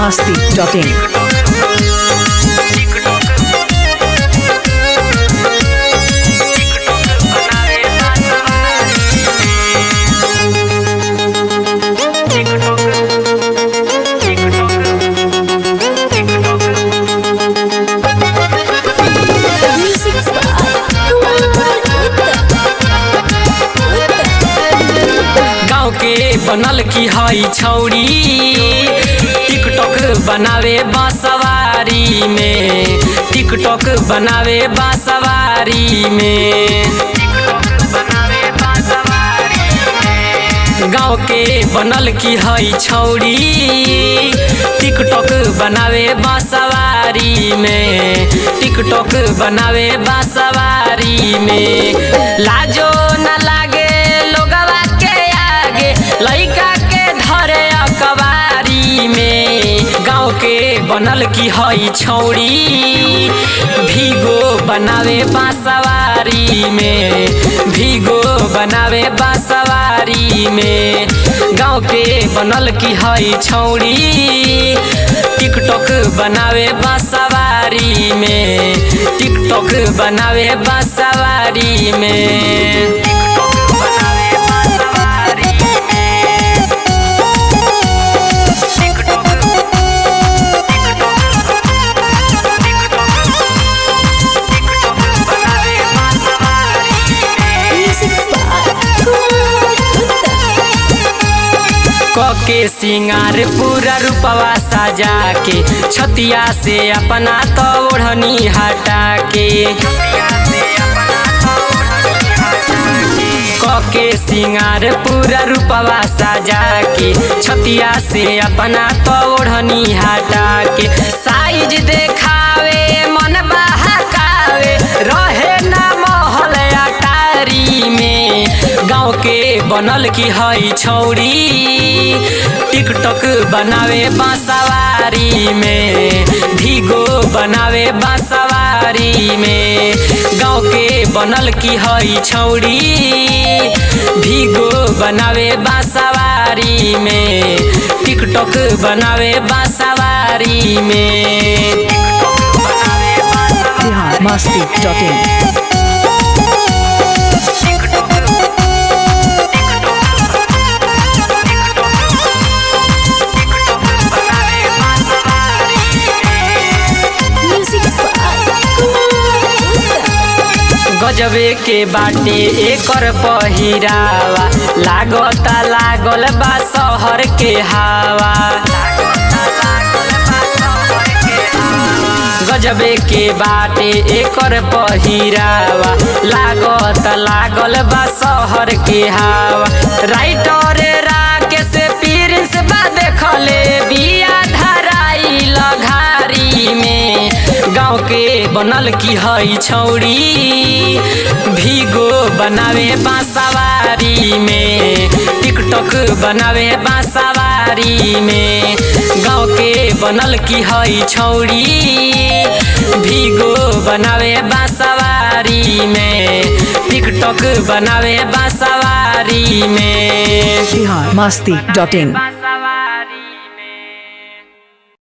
biharmasti.in Music गाँव के बनल की हई छौरी टिकटॉक बनावे बांसवारी में टिकटॉक बनावे बांसवारी में गाँव के बनल की हई छौरी टिकटॉक बनावे बांसवारी में टिकटॉक बनावे बांसवारी में लाजो न लागे लोगवा के आगे लइका के धरे अकबारी में गाँव के बनल की हई छौरी भीगो बनावे बांसवारी में भीगो बनावे बांसवारी में गाँव के बनल की हई छौरी टिकटॉक बनावे बांसवारी में टिकटॉक बनावे बांसवारी में के सिंगार पूरा रूपवा सजा के छतिया से अपना तो ओढ़नी हटा के के सिंगार पूरा रूपवा सजा के छतिया से अपना तो ओढ़नी हटा के साइज देखावे मन बहकावे रहे ना महल अटारी में गाँव के बनल की हई छौरी टिकटॉक बनावे बांसवारी में भीगो बनावे बांसवारी में गाँव के बनल की हई छौरी भीगो बनावे बांसवारी में टिकटॉक बनावे बांसवारी में biharmasti.in गजबे के बाटे एकर पहिरावा लागता लागल बा शहर के हवा गजबे के बाटे एकर पहिरावा लागत लागल बा शहर के हवा राइटर राकेश प्रिंस बा देखले बिया धराई लघारी में गाँव के बनल की हई छौरी भीगो बनावे बांसवारी में टिकटॉक बनावे बांसवारी में गाँव के बनल की हई छौरी भीगो बनावे बांसवारी में टिकटॉक बनावे बांसवारी में biharmasti.in